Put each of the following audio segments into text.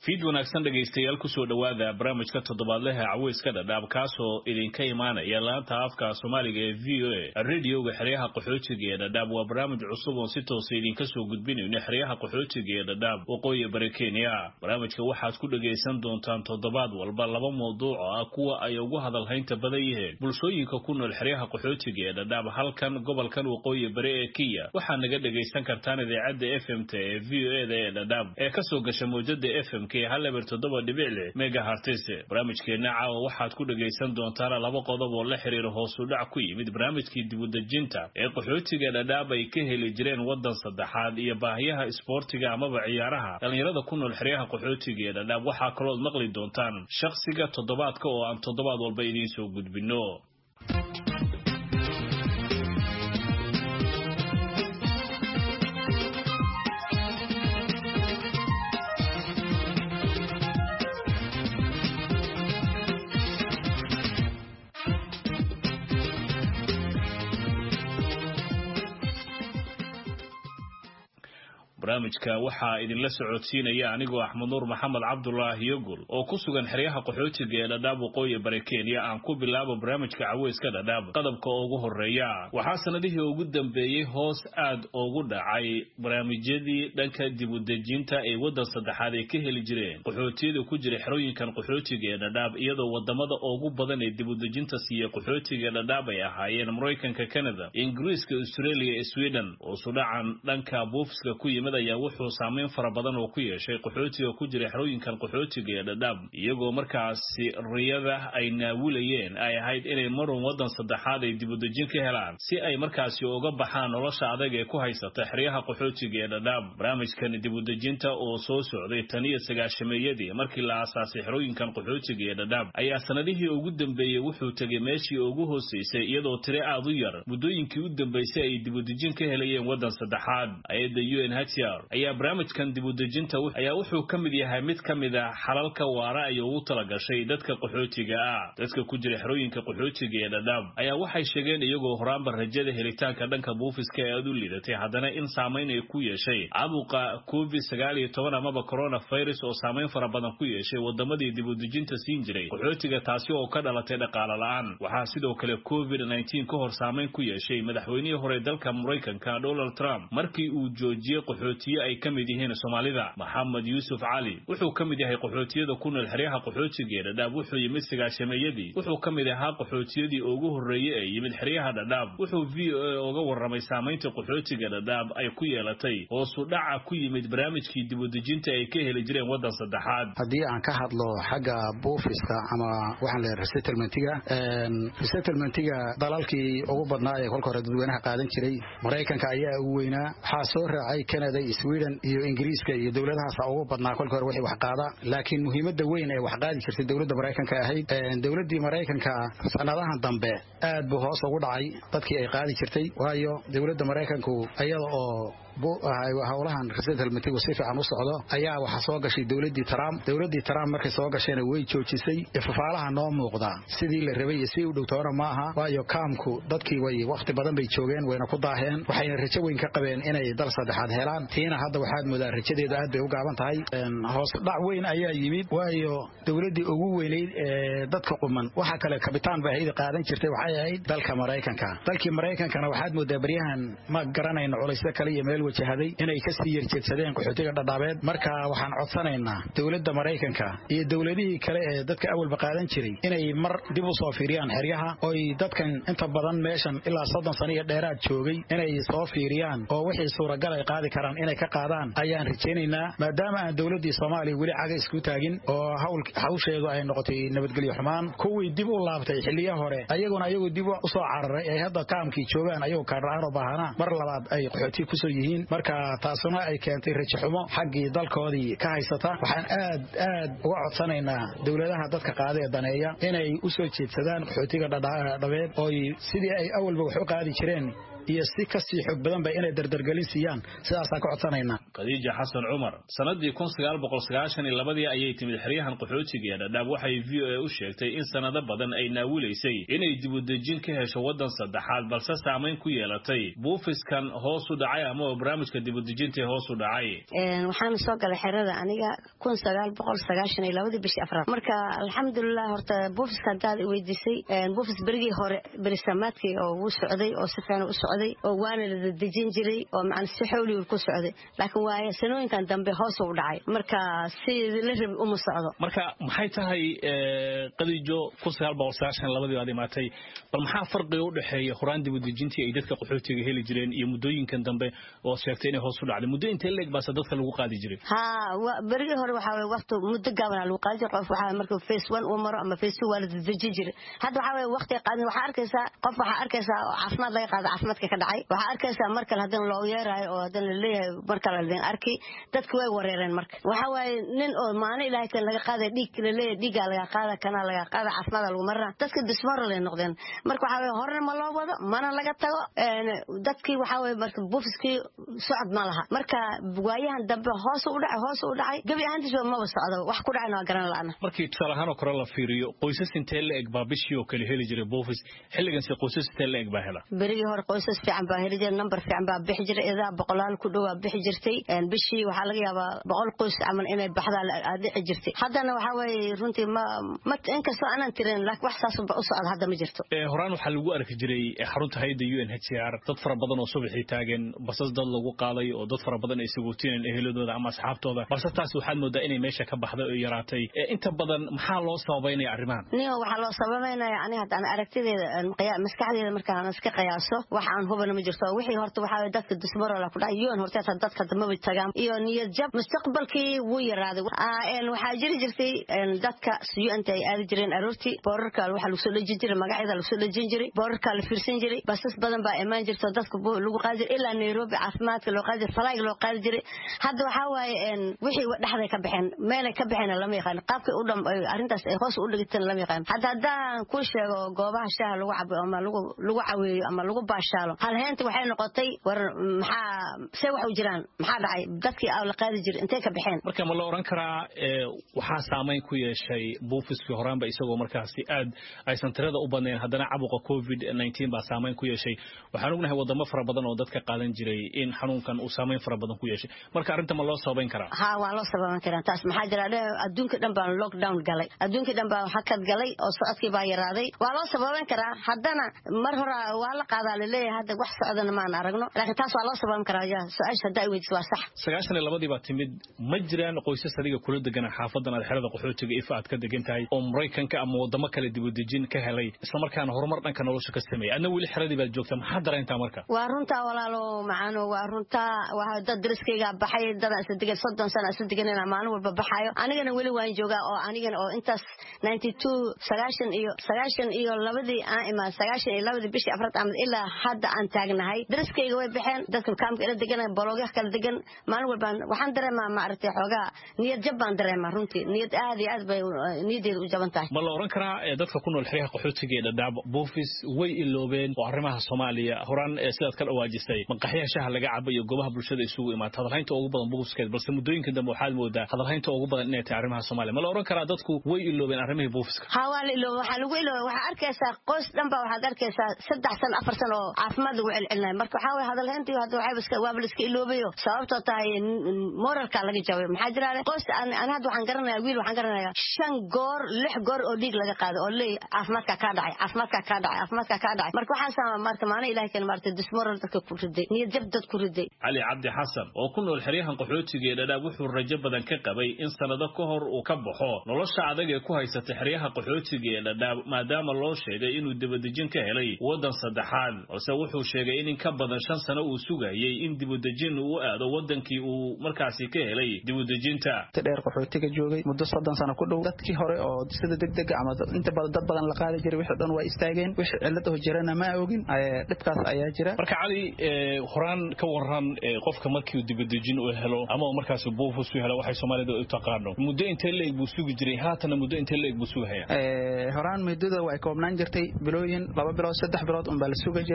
fiid wanaagsan dhegaystayaal kusoo dhowaada barnaamijka toddobaadleha caweyska dhadhaab kaasoo idinka imaanaya laanta afka soomaaliga ee v o a radioga xeryaha qaxootiga ee dhadhaab waa barnaamij cusub oon si toosa idinka soo gudbinayno xeryaha qaxootiga ee dhadhaab waqooyi bari kenya barnaamijka waxaad ku dhagaysan doontaan toddobaad walba laba mawduuc oo ah kuwa ay ugu hadalhaynta badan yihiin bulshooyinka ku nool xeryaha qaxootiga ee dhadhaab halkan gobolkan waqooyi bari ee kenya waxaa naga dhagaysan kartaan idaacadda f m t ee v o eda ee dhadhaab ee kasoo gasha mawjada f m k hal eber toddoba dhibic leh megahartis barnaamijkeenna caawa waxaad ku dhagaysan doontaan laba qodob oo la xiriira hoosu dhac ku yimid barnaamijkii dibudejinta ee qaxootiga dhadhaab ay ka heli jireen waddan saddexaad iyo baahiyaha isboortiga amaba ciyaaraha dhallinyarada ku nool xeryaha qaxootiga ee dhadhaab waxaa kalood maqli doontaan shakhsiga toddobaadka oo aan toddobaad walba idiin soo gudbinno barnaamijka waxaa idinla socodsiinaya anigoo axmed nuur maxamed cabdulaahi yogol oo ku sugan xeryaha qaxootiga ee dhadhaab waqooyi bari kenya aan ku bilaabo barnaamijka caweyska dhadhaab qodobka ugu horeeya waxaa sanadihii ugu dambeeyey hoos aad ugu dhacay barnaamijyadii dhanka dibudejinta ee waddan saddexaad ay ka heli jireen qaxootiyada ku jira xerooyinkan qaxootiga ee dhadhaab iyadoo wadamada ugu badan ee dibudejinta siiya qaxootiga dhadhaab ay ahaayeen maraykanka canada ingiriiska australia iyo sweden oo sudhacan dhanka buufiska ku yimid ayaa wuxuu saameyn fara badan oo ku yeeshay qaxootiga ku jira xerooyinkan qaxootiga ee dhadhaab iyagoo markaasi riyada ay naawilayeen ay ahayd inay marun waddan saddexaad ay dibudejin ka helaan si ay markaasi uga baxaan nolosha adag ee ku haysata xeryaha qaxootiga ee dhadhaab barnaamijkan dibudejinta oo soo socday tan iyo sagaashameeyadii markii la aasaasay xerooyinkan qaxootiga ee dhadhaab ayaa sanadihii ugu dambeeyey wuxuu tegay meeshii ugu hooseysay iyadoo tire aad u yar muddooyinkii u dambeysay ay dibudejin ka helayeen waddan saddexaad ayadda u n h ayaa barnaamijkan dibudejinta ayaa wuxuu ka mid yahay mid ka mid ah xalalka waara ay ugu talagashay dadka qaxootiga ah dadka ku jira xerooyinka qaxootiga ee dhadhaab ayaa waxay sheegeen iyagoo horaanba rajada helitaanka dhanka buufiska ee aad u liidatay haddana in saamayn ay ku yeeshay caabuqa covid sagaal iyo toban amaba coronavirus oo saamayn fara badan ku yeeshay wadamadii dibudejinta siin jiray qaxootiga taasi oo ka dhalatay dhaqaalo la-aan waxaa sidoo kale covid nneteen ka hor saamayn ku yeeshay madaxweynihii hore dalka maraykanka donald trump markii uu joojiyey qaxootiye ay ka mid yihiin soomaalida maxamed yuusuf cali wuxuu ka mid yahay qaxootiyada ku nool xeryaha qaxootiga ee dhadhaab wuxuu yimid sagaashameeyadii wuxuu ka mid ahaa qaxootiyadii ugu horreeyey ee yimid xeryaha dhadhaab wuxuu v o a uga warramay saamaynta qaxootiga dhadhaab ay ku yeelatay hoosu dhaca ku yimid barnaamijkii dibudejinta ay ka heli jireen waddan saddexaad haddii aan ka hadlo xagga buufiska ama waxaan leeyahay resettlementiga resettlementiga dalalkii ugu badnaa ee kolka hore dadweynaha qaadan jiray maraykanka ayaa ugu weynaa waxaa soo raacay canada sweden iyo ingiriiska iyo dowladahaasa ugu badnaa kolka hore wixii wax qaada laakiin muhiimadda weyn ee wax qaadi jirtay dowladda maraykanka ahayd dowladdii maraykanka sanadahan dambe aad buu hoos ugu dhacay dadkii ay qaadi jirtay waayo dowladda maraykanku iyada oo howlahan resettlementigu si fiican u socdo ayaa waxaa soo gashay dowladdii trump dowladdii trump markay soo gashayna way joojisay ifafaalaha noo muuqda sidii la rabay iyo si u dhowtoona ma aha waayo kaamku dadkii way wakhti badan bay joogeen wayna ku daaheen waxayna rajo weyn ka qabeen inay dal saddexaad helaan tiina hadda waxaad moodaa rajadeedu aad bay u gaaban tahay hoos dhac weyn ayaa yimid waayo dowladdii ugu weynayd ee dadka quman waxa kale kabitaan bay ahayd qaadan jirtay waxay ahayd dalka maraykanka dalkii maraykankana waxaad moodaa baryahan ma garanayno culaysyo kale iyo meel wajahaday inay ka sii yarjeedsadeen qaxootiga dhadhaabeed marka waxaan codsanaynaa dowladda maraykanka iyo dowladihii kale ee dadka awalba qaadan jiray inay mar dib u soo fiiriyaan xeryaha oy dadkan inta badan meeshan ilaa soddon sano iyo dheeraad joogay inay soo fiiriyaan oo wixii suuragal ay qaadi karaan inay ka qaadaan ayaan rajaynaynaa maadaama aan dowladdii soomaaliya weli caga isku taagin oo hawsheedu ay noqotay nabadgelyo xumaan kuwii dib u laabtay xilliya hore ayaguna ayagoo dib u soo cararay ay hadda kaamkii joogaan ayagoo kaarla-aan oo baahanaa mar labaad ay qaxooti kusoo yihiin marka taasuna ay keentay rajaxumo xaggii dalkoodii ka haysata waxaan aad aad uga codsanaynaa dowladaha dadka qaada ee daneeya inay u soo jeedsadaan qaxootiga dhadhabeed ooy sidii ay awalba wax u qaadi jireen iyo si kasii xoog badanba inay dardargelin siiyaan sidaasaan ka codsanaynaa khadiija xasan cumar sanadii kun sagaal boqol sagaashan iyo labadii ayay timid xeryahan qaxootiga ee dhadhaab waxay v o a u sheegtay in sanado badan ay naawilaysay inay dibudejin ka hesho waddan saddexaad balse saamayn ku yeelatay buufiskan hoos u dhacay ama barnaamijka dibudejinta hoos u dhacay waxaan soo galay xerada aniga kun sagaal boqol sagaashan iyo labadii bishii afraad marka alxamdulilah horta buufiska haddaad weydiisay buufis berigii hore berisamaadkii oo wuu socday oo si fiican u socday oo waana la dejin jiray oo macna si xowligu ku socday laakiin waaye sanooyinkan dambe hoos u dhacay marka si la rabi uma socdo marka maxay tahay qadiijo kun sagaal boqol sagaashan labadii baad imaatay bal maxaa farqiga u dhexeeya horaan dibudejintii ay dadka qaxootiga heli jireen iyo muddooyinkan dambe oo sheegtay inay hoos u dhacday muddo intee leeg baase dadka lagu qaadi jiray ha berigii hore waxaa weye waqti muddo gaabana lagu qaadi jiray qof waxaa markuu face one uu maro ama face two waa la dejin jiray hadda waxaa weye waqti qaadin waxaa arkaysaa qof waxaa arkaysaa oo caafimaad laga qaado caafimaadka ka dhacay waxaa arkaysaa mar kale haddana loo yeeraayo oo haddana laleeyahay mar kale ladin arki dadku way wareereen marka waxaa waaye nin oo maalin ilaahay kan laga qaada dhiig laleeyahay dhiigaa laga qaada kanaa laga qaada caafimaada lagu marana dadka dismoral ay noqdeen marka waxaa weye horena ma loo wado mana laga tago dadkii waxaa weye marka buufiskii socod ma laha marka waayahan dambe hoos u dhacay hoos u dhacay gebi ahaantiisba maba socdo wax ku dhacayna waa garan la'ana markii tusaale ahaan oo kale la fiiriyo qoysas intee la eg baa bishii oo kale heli jiray buufis xilliganse qoysas intee la eg baa hela berigii hore qoysas fiican baa heli jiray number fiican baa bixi jiray idaa boqolaal ku dhowaa bixi jirtay bishii waxaa laga yaabaa boqol qoys camal inay baxdaa dhici jirtay haddana waxaa weeye runtii ma ma inkastoo aanan tirin laakiin wax saas u socda hadda ma jirto horaan waxaa lagu arki jiray xarunta hayadda u n h c r dad fara badan oo subaxii taagan basas dad lagu qaaday oo dad fara badan ay sagootineen eheladooda ama asxaabtooda balse taas waxaad moodaa inay meesha ka baxday oo yaraatay inta badan maxaa loo sababaynaya arrimahan niyo waxaa loo sababaynaya ani haddaan aragtideeda maskaxdeeda markaan iska qiyaaso wax aan hubana ma jirto wixii horta waxaa weye dadka dismorola ku dhacay yoon horteeta dadka damaba tagaan iyo niyad jab mustaqbalkii wuu yaraaday waxaa jiri jirtay dadka suyuanta ay aadi jireen aroortii boorarka waxaa lagu soo dhejin jiray magacyada lagu soo dhejin jiray boorarka la fiirsan jiray basas badan baa imaan jirta dadka lagu qaadi jiray ilaa nairobi caafimaadka loo qaadi jiray falaag loo qaadi jiray hadda waxaa waaye wixii dhexday ka baxeen meelay ka baxeen lama yaqaan qaabkay u dham arrintaas ay hoos u dhigteen lama yaqaan hadda haddaan ku sheego goobaha shaaha lagu cabo ama lagu lagu caweeyo ama lagu baashaalo halheenta waxay noqotay war maxaa see wax u jiraan maxaa dhacay dadkii aa la qaadi jiray intay ka baxeen marka ma la oran karaa waxaa saamayn ku yeeshay buufiskii horaanba isagoo markaasi aad aysan tirada u badnayn haddana cabuqa covid nineteen baa saamayn ku yeeshay waxaan ognahay wadamo fara badan oo dadka qaadan jiray in xanuunkan uu saamayn fara badan ku yeeshay marka arrinta ma loo sababayn karaa ha waa loo sababan karaa taas maxaa jira adduunka dhan baa lockdown galay adduunkii dhan baa hakad galay oo socodkii baa yaraaday waa loo sababan karaa haddana mar hore waa la qaadaa laleeyahay hadda wax socdana maan aragno laakiin taas waa loo sababan karaa ya su-aasha haddaa i weydiis waa sax sagaashan iyo labadii baa timid ma jiraan qoysas adiga kula degana xaafadan aad xerada qaxootiga ifa aad ka degan tahay oo maraykanka ama wadamo kale dibudejin ka helay islamarkaana horumar dhanka nolosha ka sameeyay adna weli xeradii baad joogta maxaa dareentaa marka waa runtaa walaalo macaano waa runtaa waa dad dariskayga baxay dadaa isla degan soddon sana isla deganina maalin walba baxaayo anigana weli waan joogaa oo anigana oo intaas ninety two sagaashan iyo sagaashan iyo labadii aan imaan sagaashan iyo labadii bishii afraad amad ilaa hadda aan taagnahay dariskayga way baxeen dadka kaamka ila degan bologya kala degan maalin walbaan waxaan dareemaa maaragtay xoogaa niyad jab baan dareemaa runtii niyad aad iyo aad bay niyaddeeda u jaban tahay ma la oran karaa dadka ku nool xeryaha qaxootiga ee dhadhaab buufis way iloobeen oo arrimaha soomaaliya horaan sidaad ka dhawaajisay maqaxyaha shaha laga cabo iyo goobaha bulshada isugu imaata hadalhaynta ugu badan buufiskeed balse muddooyinka dambe waxaad moodaa hadalhaynta ugu badan inay tahay arrimaha soomaaliya ma la oran karaa dadku way iloobeen arrimihii buufiska ha waa la iloobe waxaa lagu iloobe waxaa arkaysaa qoys dhan baa waxaad arkaysaa saddex san afar san oo caafimaad lagu celcelinaya marka waxaa weye hadalhayntii hadda waxaa waaba la iska iloobayo sababtoo tahay moralka laga jabay maxaa jira qoys an hadda waxaan garanayaa wiil waxaan garanayaa shan goor lix goor oo dhiig laga qaado oo leey caafimaadka kaa dhacay caafimaadka kaa dhacay caafimaadka kaa dhacay marka waxaasa maarta maana ilahay kan maarta dismoral dadka ku riday niyad jab dad ku riday cali cabdi xasan oo ku nool xeryahan qaxootiga ee dhadhaab wuxuu rajo badan ka qabay in sanado ka hor uu ka baxo nolosha adag ee ku haysata xeryaha qaxootiga ee dhadhaab maadaama loo sheegay inuu dibadejin ka helay waddan saddexaad balse wuxuu sheegay in in ka badan shan sano uu sugayay in dibudejin uu aado waddankii uu markaasi ka helay dibudejinta dheer qaxootiga joogay muddo soddon sano ku dhow dadkii hore oo sida degdega ama inta badan dad badan la qaadi jiray wixii dhan waa istaageen wixii cillad oo jirana ma ogin dhibkaas ayaa jira marka cali horaan ka waran qofka markii dibadejin uu helo ama markaas buufus uu helo waxay soomaalida u taqaano muddo intee leeg buu sugi jiray haatana muddo intee leeg buu sugahaya horaan muddada way koobnaan jirtay bilooyin laba bilood saddex bilood unbaa la suga jiray hadda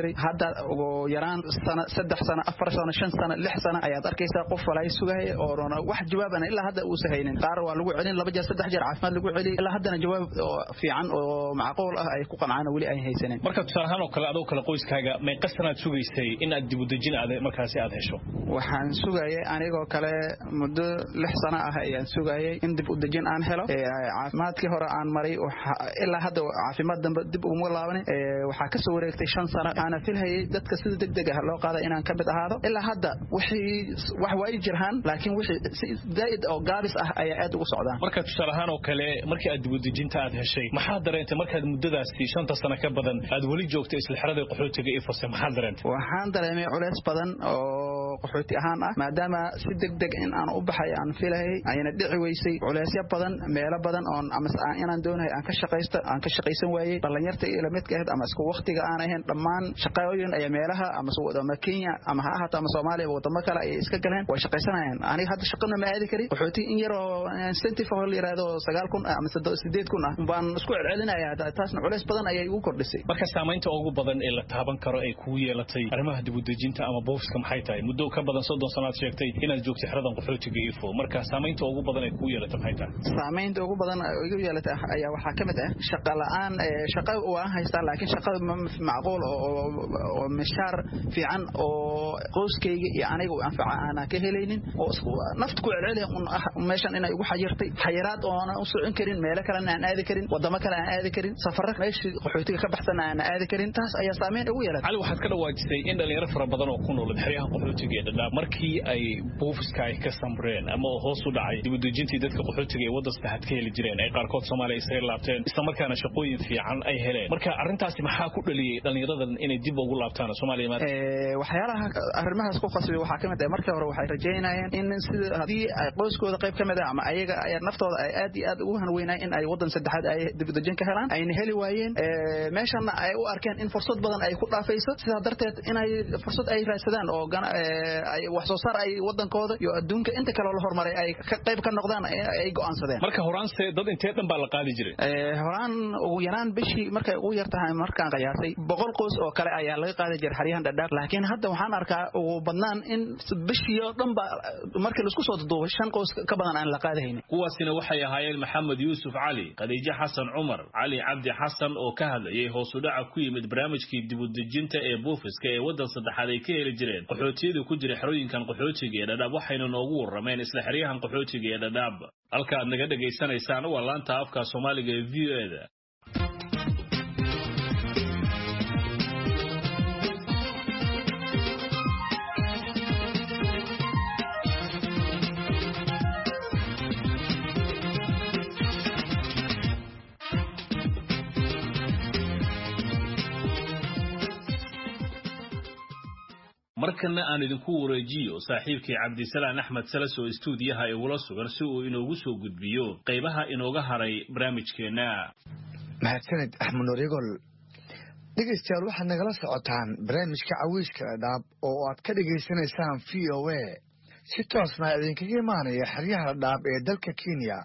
hadda ugu yaraan sana saddex sano afar sano shan sano lix sano ayaad arkaysaa qof walay sugaya oo wax jawaabana ilaa hadda uusa haynin qaar waa lagu celin laba jeer saddex jeer caafimaad lagu celiy ilaa haddana jawaab fiican oo macquul ah ay ku qancaan weli ay haysanin marka tusaale ahaan oo kale adoo kale qoyskaaga meeqa sanaad sugaysay in aad dibudejin aad markaasi aad hesho waxaan sugayay anigoo kale muddo lix sano ah ayaan sugayay in dib udejin aan helo caafimaadkii hore aan maray ilaa hadda caafimaad dambe dib uguma laabanin waxaa kasoo wareegtay shan sano aana filhayay dadka sida degdeg ah loo qaada inaan ka mid ahaado ilaa hadda wixii wax waa i jirhaan laakiin wixii si zaa'id oo gaabis ah ayaa aad ugu socdaan marka tusaale ahaan oo kale markii aad dibudejinta aad heshay maxaad dareentay markaad muddadaasi shanta sano ka badan aad weli joogtay isla xerada qaxootiga ifose maxaad dareentay waxaan dareemay culeys badan oo qaxooti ahaan ah maadaama si degdeg in aan u baxay aan filahayay ayna dhici weysay culeysyo badan meelo badan oon ama inaan doonahay aan ka shaqaysto aan ka shaqaysan waayey dhalinyarta ila midka ahayd ama isku waqtiga aan ahayn dhammaan shaqooyin ayaa meelaha ama ama Kenya ama ha ahaato ama Soomaaliya wadamo kale ay iska galeen way shaqaysanayaan aniga hadda shaqana ma aadi karin qaxooti in yar oo incentive oo la yiraahdo 9000 ama 8000 ah baan isku celcelinayaa taasna culeys badan ayay ugu kordhisay marka saamaynta ugu badan ee la taaban karo ay kugu yeelatay arrimaha dibudejinta ama boofiska maxay tahay muddo ka badan soddon sanaad sheegtay inaad joogtay xeradan qaxootiga ifo marka saamaynta ugu badan ay kugu yeelatay maxay tahay saamaynta ugu badan igu yeelatay ayaa waxaa ka mid ah shaqa la'aan shaqa waan haystaa laakiin shaqa macquul oo mishaar fiican oo qoyskayga iyo aniga u anfaca aanan ka helaynin oo nafta ku celceliya un ah meeshan inay ugu xayirtay xayiraad oonan u socon karin meelo kalena aan aadi karin wadamo kale aan aadi karin safarro meeshii qaxootiga ka baxsan aan aadi karin taas ayaa saameyn ugu yeelatay cali waxaad ka dhawaajisay in dhalinyaro fara badan oo ku nool xeryaha qaxootiga ee dhadhaab markii ay buufiska ay ka samreen ama hoos u dhacay dibudejintii dadka qaxootiga ee waddan saddexaad ka heli jireen ay qaarkood soomaaliya isaga laabteen isla markaana shaqooyin fiican ay heleen marka arrintaasi maxaa ku dhaliyey dhalinyaradan inay dib ugu laabtaan soomaaliya maanta waxyaalaha arrimahaas ku qasbay waxaa ka mid ah markii hore waxay rajaynayeen in sida haddii ay qoyskooda qayb ka mid ah ama ayaga ay naftooda ay aad iyo aad ugu hanweynayeen in ay waddan saddexaad ay dibudejin ka helaan ayna heli waayeen meeshana ay u arkeen in fursad badan ay ku dhaafayso sidaa darteed inay fursad ay raadsadaan oo wax soo saar ay waddankooda iyo adduunka inta kale la horumaray ay ka qayb ka noqdaan ay go'aansadeen marka horaanse dad intee dhan baa la qaadi jiray horaan ugu yaraan bishii markay ugu yar tahay markaan qiyaasay boqol qoys oo kale ayaa laga qaadi jiray xaryahan dhadhaab laakiin hadda waxaan arkaa ugu badnaan in bishii oo dhan ba markii laisku soo duduubay shan qoys ka badan aan la qaadahaynin kuwaasina waxay ahaayeen maxamed yuusuf cali khadiijo xasan cumar cali cabdi xasan oo ka hadlayay hoos u dhaca ku yimid barnaamijkii dibudejinta ee buufiska ee waddan saddexaad ay ka heli jireen qaxootiyada ku jira xerooyinkan qaxootiga ee dhadhaab waxayna noogu warrameen isla xeryahan qaxootiga ee dhadhaab halka aad naga dhegaysanaysaan waa laanta afka soomaaliga ee v o eda markana aan idinku wareejiyo saaxiibkii cabdisalaan axmed salas oo istuudiyaha igula sugan si uu inoogu soo gudbiyo qaybaha inooga haray barnaamijkeenna mahadsaned axmed noryagol dhegaystayaal waxaad nagala socotaan barnaamijka cawiiska dhadhaab oo aad ka dhegaysanaysaan v o a si toosna idinkaga imaanaya xeryaha dhadhaab ee dalka kenya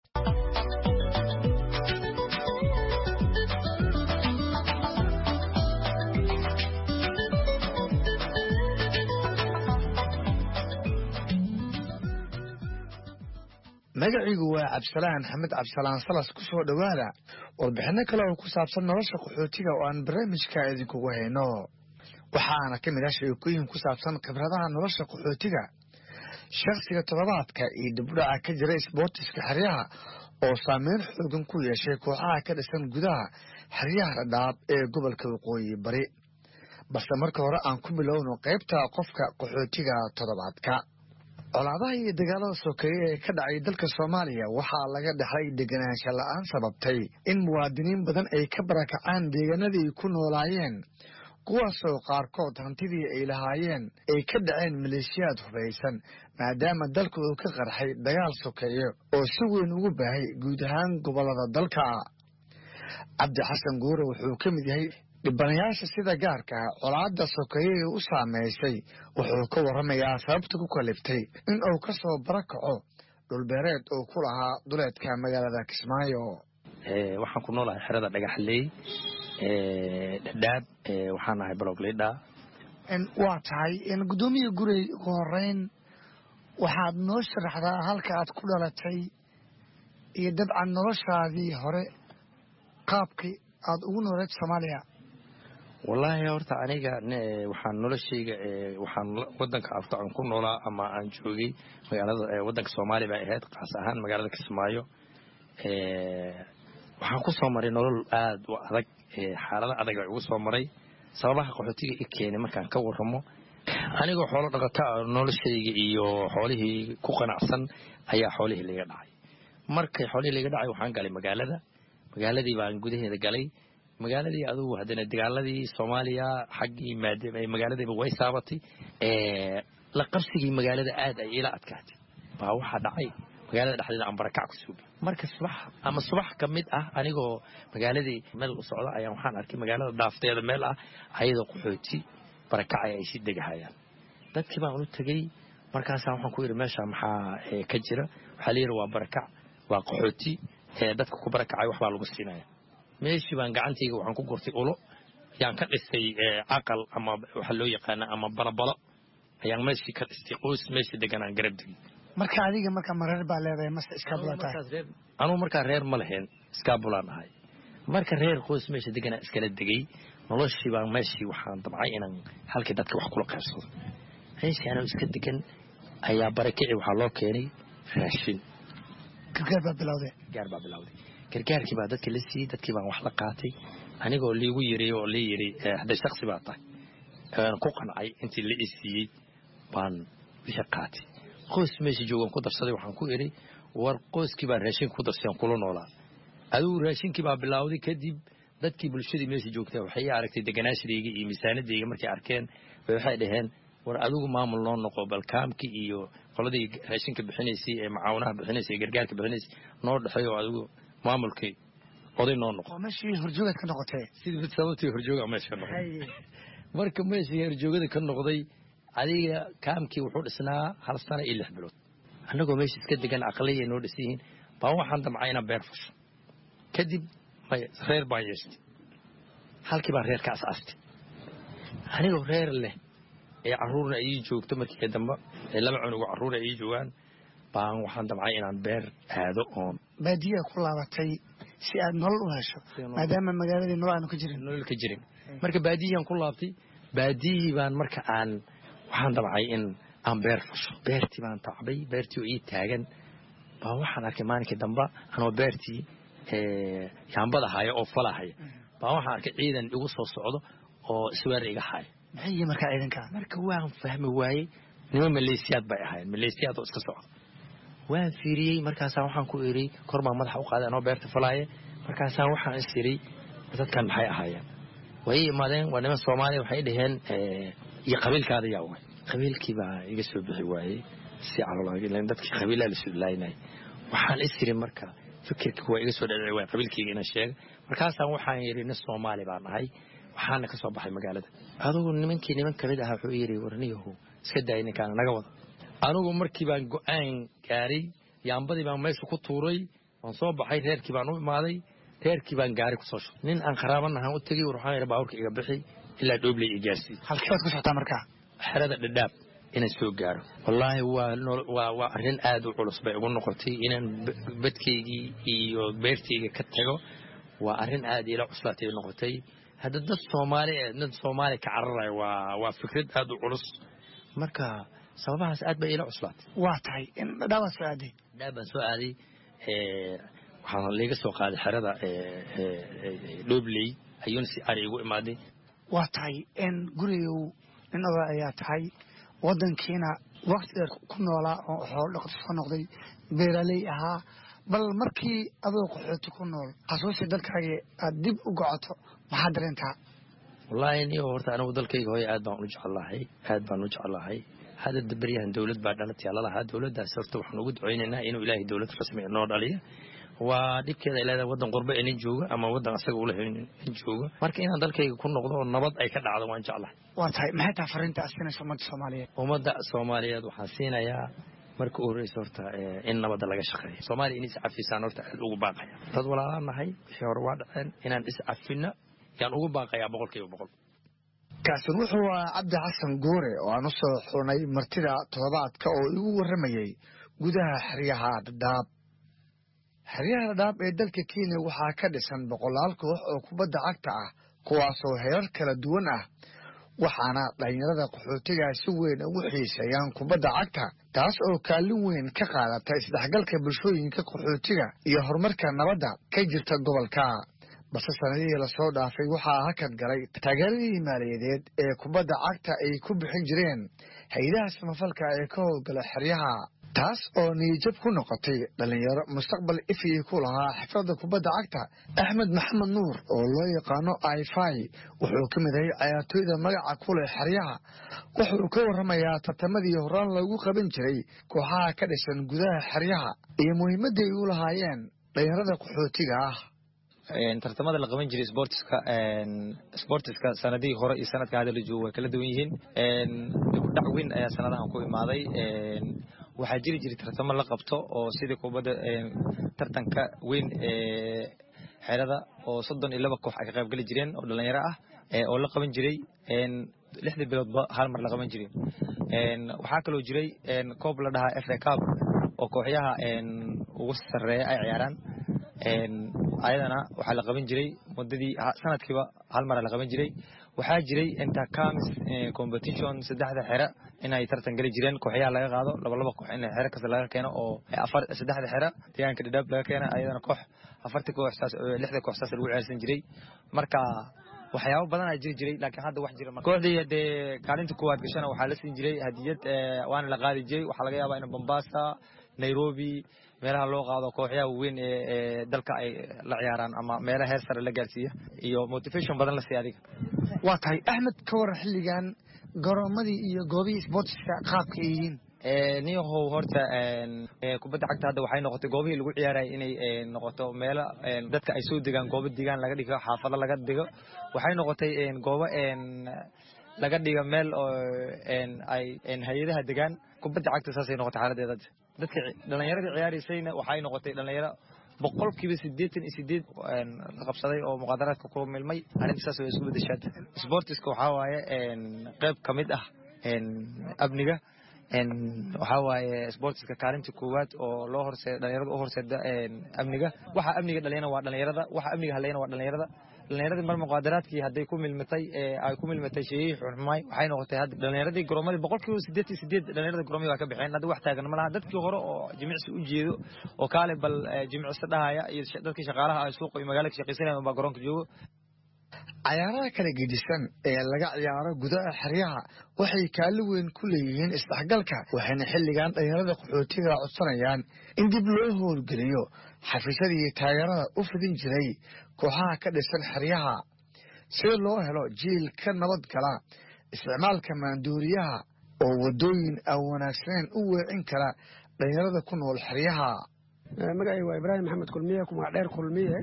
magaciigu waa cabdisalaan xamed cabdisalaan salas ku soo dhowaada warbixinno kale oo ku saabsan nolosha qaxootiga oo aan barnaamijka idinkugu hayno waxaana ka mid ah sheekooyin ku saabsan khibradaha nolosha qaxootiga shakhsiga toddobaadka iyo dibudhaca ka jira isboortiska xeryaha oo saameyn xoogan ku yeeshay kooxaha ka dhisan gudaha xeryaha dhadhaab ee gobolka waqooyi bari balse marka hore aan ku bilowno qaybta qofka qaxootiga toddobaadka colaadaha iyo dagaalada sokeeye ee ka dhacay dalka soomaaliya waxaa laga dhexlay deganaansha la-aan sababtay in muwaadiniin badan ay ka barakacaan deegaanadii ku noolaayeen kuwaasoo qaarkood hantidii ay lahaayeen ay ka dhaceen maleeshiyaad hubaysan maadaama dalka uu ka qarxay dagaal sokeeye oo si weyn ugu baahay guud ahaan gobollada dalka cabdi xasan guure wuxuu ka mid yahay dhibanayaasha sida gaarka ah colaadda sokeeyey u saameysay wuxuu ka warramayaa sababta ku kaliftay in uu ka soo barakaco dhulbeereed uu ku lahaa duleedka magaalada kismaayo waxaan ku noolahay xerada dhagaxley dhadhaab waxaan ahay blog lidha waa tahay guddoomiya gurey ugu horeyn waxaad noo sharaxdaa halka aad ku dhalatay iyo dabcan noloshaadii hore qaabkii aada ugu nooleed soomaaliya wallaahi horta aniga waxaan noloshayga waxaan wadanka afta aan ku noolaa ama aan joogay magaalada wadanka soomaaliya bay ahayd kaas ahaan magaalada kismaayo waxaan ku soo maray nolol aada u adag xaalado adag ay ugu soo maray sababaha qaxootiga i keenay markaan ka waramo anigoo xoolo dhaqata noloshayga iyo xoolihii ku qanacsan ayaa xoolihii laga dhacay markay xoolihii laga dhacay waxaan galay magaalada magaaladii baan gudaheeda galay magaaladii adugu haddana dagaaladii soomaaliya xaggii magaaladiiba way saabatay la qabsigii magaalada aad ay ila adkaatay baa waxaa dhacay magaalada dhexdeeda aan barakac ku suubi marka subax ama subax ka mid ah anigoo magaaladii meel u socda ayaan waxaan arkay magaalada dhaafteeda meel ah ayadoo qaxooti barakacay ay si degahayaan dadkii baan ulu tegey markaasaa waxaan ku yidhi meesha maxaa ka jira waxaa layidhi waa barakac waa qaxooti dadka ku barakacay waxbaa lagu siinaya meeshii baan gacantayga waxaan ku gurtay ulo yaan ka dhistay caqal ama waxa loo yaqaana ama balabalo ayaan meeshii ka dhistay qoys meeshii deganaan garab degay marka adiga marka ma reer baa leedahay mase iskaabula tahay anugu markaa reer ma lahayn iskaabulaan ahay marka reer qoys meesha deganaa iskala degay noloshii baan meeshii waxaan dabcay inaan halkii dadka wax kula qaybsado meeshii anoo iska degan ayaa barakici waxaa loo keenay raashin gargaar baa bilowday gargaar baa bilowday gargaarkii baa dadka la siiyey dadkii baan wax la qaatay anigoo liigu yiri oo lii yiri hadday shaksi baa tahay aan ku qancay intii la i siiyey baan wixii qaatay qoys meesha joogan ku darsaday waxaan ku idhi war qoyskii baan raashinka ku darsay aan kula noolaa adigu raashinkii baa bilowday kadib dadkii bulshadii meesha joogtaa waxay ii aragtay deganaashadayga iyo miisaanadayga markay arkeen bay waxay dhaheen war adigu maamul noo noqo balkaamkii iyo qoladii raashinka bixinaysay ee macaawinaha bixinaysay ee gargaarka bixinaysay noo dhexeey oo adigu maamulkii oday noo noqo waa meeshii horjoogaad ka noqotee sidii sababtii horjooga meesha ka noqday marka meeshii horjoogada ka noqday adiga kaamkii wuxuu dhisnaa hal sano iyo lix bilood annagoo meesha iska degan aqliya noo dhisan yihiin baa waxaan damcay inaan beer fasho kadib may reer baan yeeshtay halkii baan reer ka asaastay anigoo reer leh ee carruurna ii joogto markii dambe ee laba cunugo carruur ay ii joogaan baan waxaan damcay inaan beer aado oon baadiyaa ku laabatay si aad nolol u hesho maadaama magaaladii nolol aanu ka jirin nolol ka jirin marka baadiyihii ku laabtay baadiyihii baan marka aan waxaan damcay in aan beer fasho beertii baan tacbay beertii oo ii taagan baa waxaan arkay maalinkii dambe anoo beertii yaambada haya oo fala haya baa waxaan arkay ciidan igu soo socdo oo isweer iga haya maxay yihiin markaa ciidanka marka waan fahmi waayey nimo maleesiyaad bay ahayn maleesiyaad oo iska socda waan fiiriyey markaasaan waxaan ku iri kor baan madaxa u qaaday anoo beerta falaaye markaasaan waxaan is iri dadkan maxay ahaayeen way imaadeen waa niman soomaaliya waxay dhaheen iyo qabiilkaada yaa way qabiilkii baa iga soo bixi waayey si calol dadkii qabiilaa la sudlaynay waxaan is iri marka fikirkii waa iga soo dhadhici waay qabiilkayga inaan sheega markaasaan waxaan yidhi nin soomaali baan ahay waxaana ka soo baxay magaalada adugu nimankii niman kamid ahaa wuxuu yidhi warniyahu iska daayay ninkaana naga wada anugu markii baan go-aan gaaray yaambadii baan meesha ku tuuray waan soo baxay reerkii baan u imaaday reerkii baan gaari kusoo shubay nin aan qaraabanahan u tegey war waxaan yidhi baaburka iga bixi ilaa dhoobley i gaarsiiy halkii baad ku socotaa markaa xerada dhadhaab inaan soo gaaro wallaahi waa waa arrin aad u culus bay ugu noqotay inaan badkaygii iyo beertayga ka tago waa arrin aad ila cuslaatay noqotay hadda dad soomaali dad soomaali ka cararaya waa waa fikrad aad u culus marka sababahaas aad bay ila cuslaatay waa tahay dhadhaabaa soo aaday dhadhaab baan soo aaday waxaan liiga soo qaaday xerada dhoobley ayuuna si ari igu imaaday waa tahay gurigow nin oda ayaa tahay wadankiina wakti dheer ku noolaa oo xoolo dhaqato soo noqday beeraaley ahaa bal markii adoo qaxooti ku nool xasuusi dalkaaga aad dib u gocoto maxaad dareentaa wallaahi niyo horta anigu dalkayga hooye aad baan u jeclahay aad baan u jeclahay hadda beryahan dowlad baa dhalatay lalahaa dowladdaas horta waxaan ugu ducaynaynaa inuu ilaahay dowlad rasmi noo dhaliya waa dhibkeeda ay leedahay waddan qurbe inin jooga ama waddan asaga ula inin jooga marka inaan dalkayga ku noqdo oo nabad ay ka dhacdo waan jeclahay waa tahay maxay tahay fariinta aad siinaysa ummadda soomaaliyeed ummadda soomaaliyeed waxaan siinayaa marka u horreysa horta in nabadda laga shaqeeyo soomaaliya in iscafisaan horta aad ugu baaqaya dad walaalaa nahay wixii hore waa dhaceen inaan iscafinno yaan ugu baaqayaa boqolkiiba boqol kaasi wuxuu ahaa cabdi xasan goore oo aan u soo xurnay martida toddobaadka oo igu warramayey gudaha xeryaha dhadhaab xeryaha dhadhaab ee dalka kenya waxaa ka dhisan boqolaal koox oo kubadda cagta ah kuwaasoo herar kala duwan ah waxaana dhallinyarada qaxootiga si weyn ugu xiiseeyaan kubadda cagta taas oo kaalin weyn ka qaadata isdhexgalka bulshooyinka qaxootiga iyo horumarka nabadda ka jirta gobolka balse sanadihii lasoo dhaafay waxaa hakad galay taageeradii maaliyadeed ee kubadda cagta ay ku bixin jireen hay-adaha samafalka ee ka howlgala xeryaha taas oo niyijab ku noqotay dhallinyaro mustaqbal ifii ku lahaa xifradda kubadda cagta axmed maxamed nuur oo loo yaqaano ifai wuxuu ka mid ahay cayaartooyda magaca ku leh xeryaha wuxuu ka warramayaa tartamadii horaan lagu qaban jiray kooxaha ka dhisan gudaha xeryaha iyo muhiimadda ay u lahaayeen dhallinyarada qaxootiga ah tartamada la qaban jiray sportiska sportiska sanadihii hore iyo sanadka hadda la joogo way kala duwan yihiin dhac weyn ayaa sanadahan ku imaaday waxaa jiri jiray tartamo la qabto oo sidii kubadda tartanka weyn ee xerada oo soddon iyo laba koox ay ka qayb geli jireen oo dhalinyaro ah oo la qaban jiray lixdii biloodba hal mar la qaban jiray waxaa kaloo jiray koob la dhahaa fa cub oo kooxyaha ugu sarreeya ay ciyaaraan ayadana waxaa la qaban jiray muddadii sanadkiiba hal mara la qaban jiray waxaa jiray intercamis competition saddexda xere inay tartan geli jireen kooxyaha laga qaado laba laba koox in xere kasta laga keeno oo afar saddexda xere deegaanka dhadhaab laga keena ayadana koox afartii koox saas lixda koox saas lagu ciyaarsan jiray marka waxyaabo badan aa jiri jiray laakiin hadda wax jira kooxdii dee kaalinta koowaad gashana waxaa la siin jiray hadiyad waana la qaadi jiray waxaa laga yaabaa in Mombasa Nairobi meelaha loo qaado kooxyaha weyn ee dalka ay la ciyaaraan ama meelaha heer sare la gaarsiiya iyo motivation badan la siiya adiga waa tahay axmed ka waran xilligan garoomadii iyo goobihii sportiska qaabka ay yihiin niyahow horta kubadda cagta hadda waxay noqotay goobihii lagu ciyaarayay inay noqoto meelo dadka ay soo degaan goobo degaan laga dhigo xaafado laga dhigo waxay noqotay goobo laga dhigo meel oo ay hay-adaha degaan kubadda cagta saasay noqotay xaaladeeda dadka dhalinyaradii ciyaaraysayna waxay noqotay dhalinyaro boqolkiiba sideetan iyo sideed la qabsaday oo muqaadaraadka ku milmay arrinta saas way isku bedeshaad sportiska waxaa waaye qayb ka mid ah amniga waxaa waaye sportiska kaalinta koowaad oo loo horseeda dhalinyarada u horseeda amniga waxa amniga dhaliyana waa dhalinyarada waxa amniga halayana waa dhalinyarada dhalinyaradii mar muqaadaraadkii hadday ku milmitay ay ku milmitay sheeyihii xunxumay waxay noqotay hadda dhalinyaradii goroomadii boqolkiiba sideed iyo sideed dhalinyarada goroomadii waa ka baxeen hadda wax taagan ma laha dadkii hore oo jimicsi u jeedo oo kaale bal jimicsi dhahaya iyo dadkii shaqaalaha ay suuqa iyo magaalada ka shaqaysanayaan baa garoonka joogo cayaaraha kala gedisan ee laga ciyaaro gudaha xeryaha waxay kaalin weyn ku leeyihiin isdhexgalka waxayna xilligan dhalinyarada qaxootiga codsanayaan in dib loo howlgeliyo xafiisyadii taageerada u fidin jiray kooxaha ka dhisan xeryaha si loo helo jiil ka nabad gala isticmaalka maanduuriyaha oo waddooyin aan wanaagsaneyn u weecin kara dhalinyarada ku nool xeryaha magacay waa ibraahim maxamed kulmiye ku magac dheer kulmiye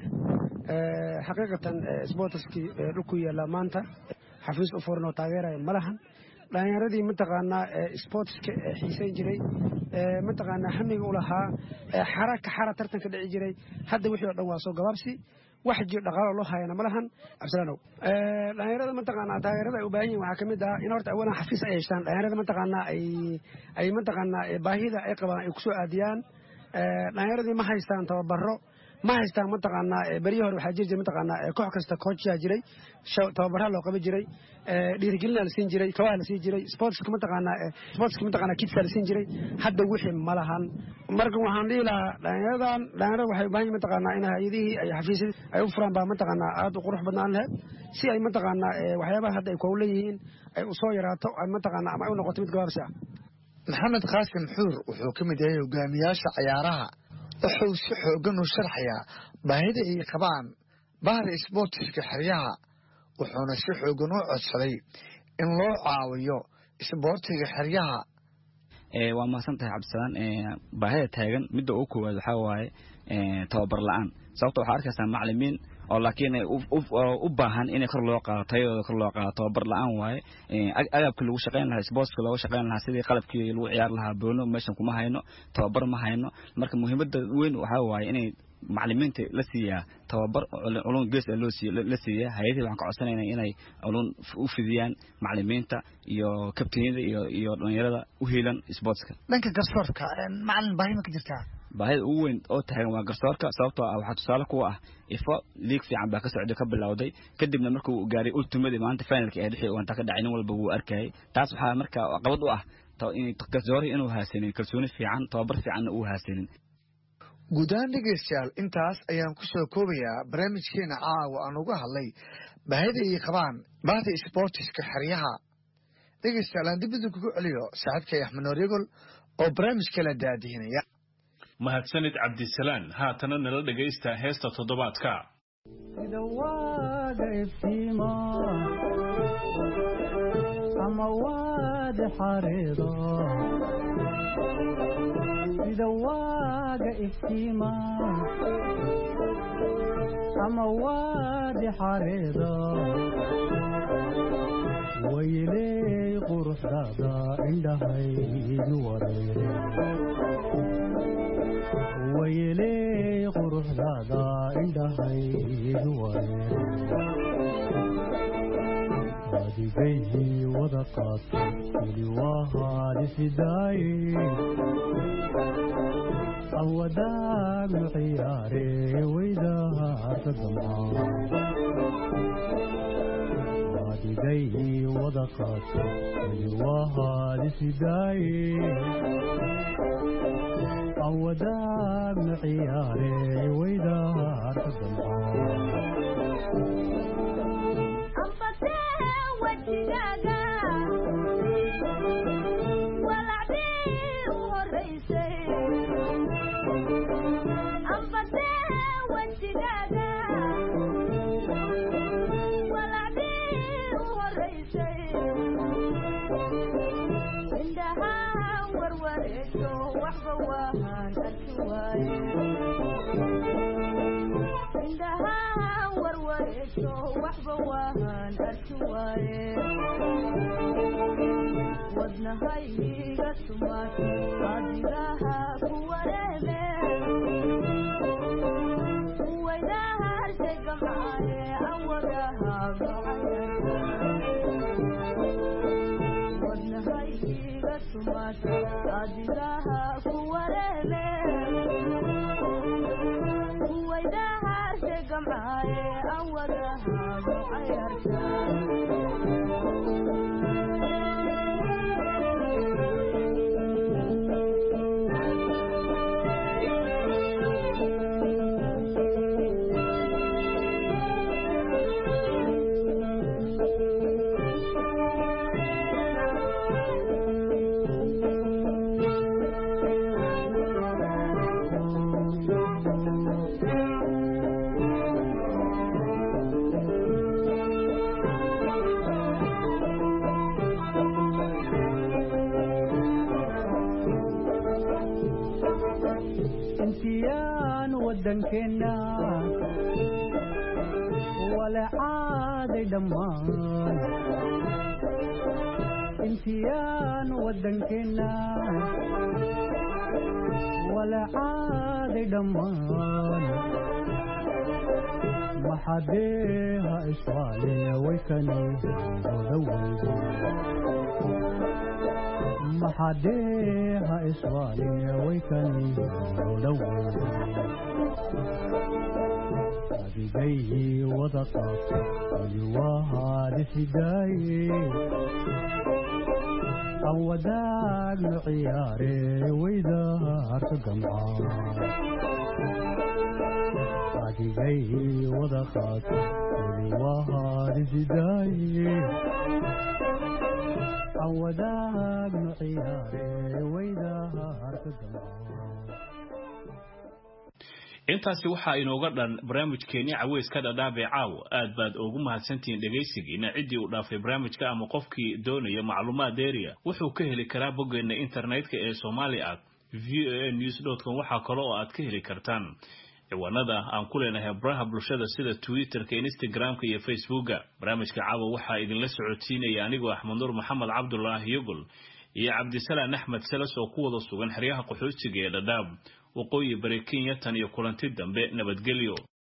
xaqiiqatan sboortiskii dhulku yaallaa maanta xafiis u furan oo taageeraya ma lahan dhalinyaradii mataqaanaa sportiska xiisayn jiray mataqaanaa hamiga u lahaa xara ka xara tartanka dhici jiray hadda wixii o dhan waa soo gabaabsi wax jir dhaqaalo loo hayana ma lahan cabdilaanow dhalinyarada mataqaanaa taageerada ay u baahan yihin waxaa ka mid ah in horta awalan xafiis ay yeeshaan dhalinyarada mataqaanaa ay ay mataqaanaa baahida ay qabaan ay kusoo aadiyaan dhalinyaradii ma haystaan tababaro ma haystaan mataqaanaa beryihii hore waxaa jiri jiray mataqaanaa koox kasta koojyaa jiray tababarha loo qaban jiray dhiirigelina la siin jiray kabaha la siin jiray sportska mataqaanaa sportska mataqaanaa kidska la siin jiray hadda wixii ma lahan marka waxaan dhihi lahaa dhalinyaradan dhalinyarada waxay u baahan yihin mataqaanaa in hay-adihii ay xafiisyadii ay u furaan baa mataqaanaa aad u qurux badnaan lahayd si ay mataqaanaa waxyaabaha hadda ay koow leeyihiin ay u soo yaraato ay mataqaanaa ama ay u noqoto mid gabaabsi ah maxamed qaasim xuur wuxuu ka mid yahay hogaamiyaasha cayaaraha wuxuu si xooggan u sharxayaa baahida ay qabaan bahda isboortiska xeryaha wuxuuna si xooggan u codsaday in loo caawiyo isboortiga xeryaha waa mahadsan tahay cabdisalaan baahida taagan midda ugu koowaad waxaa waaye tababar la-aan sababto waxaa arkaysaa macalimiin oo laakiin u baahan in kor loo qaado tayadooda kor loo qaado tababar la-aan waaye agabkii lagu shaqayn lahaa sportska looga shaqayn lahaa sidii qalabkii lagu ciyaar lahaa boono meeshan kuma hayno tababar ma hayno marka muhiimada weyn waxaa waaye inay macalimiinta la siiyaa tababar culun gees loo siiy la siiyaa hay-adihii waxaan ka codsanayna inay culun u fidiyaan macalimiinta iyo kabtaniyada iyo iyo dhalinyarada u heelan sportska dhanka garsoorka macalin baahi ma ka jirtaa baahida ugu weyn oo taagan waa garsoorka sababtoo ah waxaa tusaale kuwa ah ifo liig fiican baa ka socday ka bilowday kadibna markuu gaaray ultimadii maanta finalka ee dhixii wanta ka dhacay nin walba wuu arkayay taas waxaa marka qabad u ah garsoorihii inuu haasanin kalsooni fiican tababar fiicanna uu haasanin guud ahaan dhegaystayaal intaas ayaan ku soo koobayaa barnaamijkeena caawa aan uga hadlay baahida ay qabaan bahda sboortiska xeryaha dhegaystayaal aan dib idinkugu celiyo saaxiibkay axmed noor yagol oo barnaamijka la daadihinaya mahadsanid cabdisalaan haatana nala dhegaysta heesta toddobaadka sida waaga iftiima ama waadi xareedo sida waaga iftiima ama waadi xareedo wayley quruxdaada indhahaydu wareere wayley quruxdaada indhahaydu wareere adigayhii wada qaata weli waa haalisidaaye awadaagnu ciyaare weydaarka damcaa adigayhii wada qaata weli waa haalisidaaye awadaagnu ciyaare weydaarka wadnahayga sumaad adigaha ku wareeme waydaharshay gamcaaye awadaha wadnahayga sumaad adigaha ku wareeme waydaharshay gamcaaye awadaha macayarta intiyaan waddankeena wala caaday dhammaan intiyaan waddankeena wala caaday dhammaan maxadeeha iswaale waykani odaweydo maxadeeha iswaale waykani odaweydo adigayhii wada qaata weli waa haalisidaaye aan wadaagno ciyaare weydaarka gamcaa adigayhii wada qaata weli waa haalisidaaye aan wadaagno ciyaare weydaarka gamcaa intaasi waxaa inooga dhan barnaamijkeenii caweyska dhadhaabee caawa aad baad ugu mahadsantihiin dhegaysigiina ciddii uu dhaafay barnaamijka ama qofkii doonaya macluumaad dheeriya wuxuu ka heli karaa boggeenna internetka ee somali at v o a news com waxaa kale oo aad ka heli kartaan ciwaanada aan ku leenahay baraha bulshada sida twitterka instagramka iyo facebooka barnaamijka caawa waxaa idinla socodsiinaya anigoo axmed nuur maxamed cabdulaahi yogol iyo cabdisalaan axmed seles oo ku wada sugan xeryaha qaxootiga ee dhadhaab waqooyi bari kenya tan iyo kulanti dambe nabadgelyo